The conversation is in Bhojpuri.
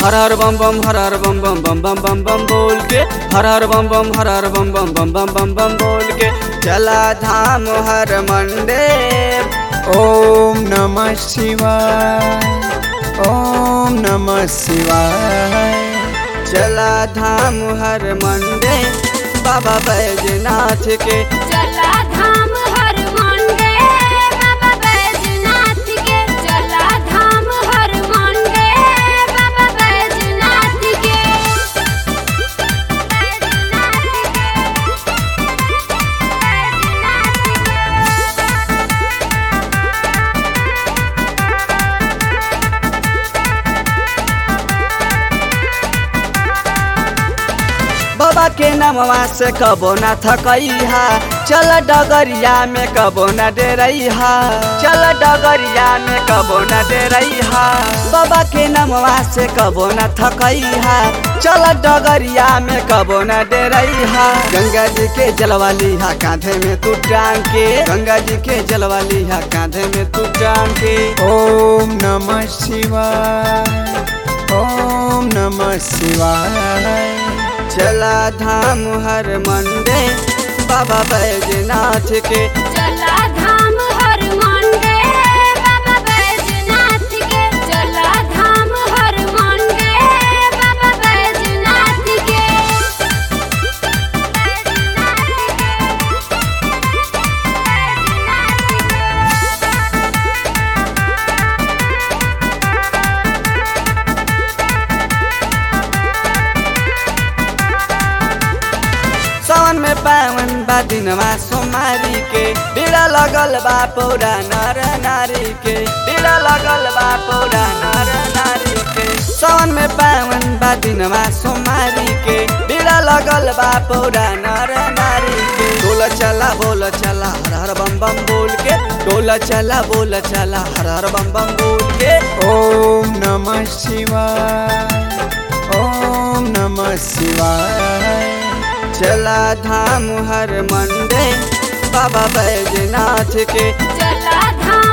हर हर बम बम हर हर बम बम बम बम बम बम बोल के हर हर बम बम हर हर बम बम बम बम बम बम बोल के चला धाम हर मंदिर ओम नमः शिवाय ओम नमः शिवाय चला धाम हर मंदिर बाबा बैजनाथ के चला धाम हर मंडे बाबा बैजनाथ के चला धाम हर मंडे बाबा बैजनाथ के बाबा के नामवा से कबो न थकैहा चल डगरिया में कबो न डेरैहा चल डगरिया में कबो न डेरैहा बाबा के नामवा से कबो न थकैहा चल डगरिया में कबो न डेरैहा गंगा जी के जलवा लिहा कांधे में तू टांग के गंगा जी के जलवा लिहा कांधे में तू टांग के ओम नमः शिवाय ओम नमः शिवाय चला धाम हर मंडे बाबा बैजनाथ के चला धाम हर मंडे बाबा बैजनाथ के चला धाम हर मंडे बाबा बैजनाथ के सावन में पावन बा दिनवा सोमारी के डेरा लगल बा पौरा नर नारी के डेरा लगल बा पौरा नर नारी के सावन में पावन बा दिनवा सोमारी के डेरा लगल बा पौरा नर नारी के डोल चला बोल चला हर हर बम बम बोल के डोल चला बोल चला हर हर बम बम बोल के ओम नमः शिवाय ओम नमः शिवाय चला धाम हर मंडे बाबा बैजनाथ के चला धाम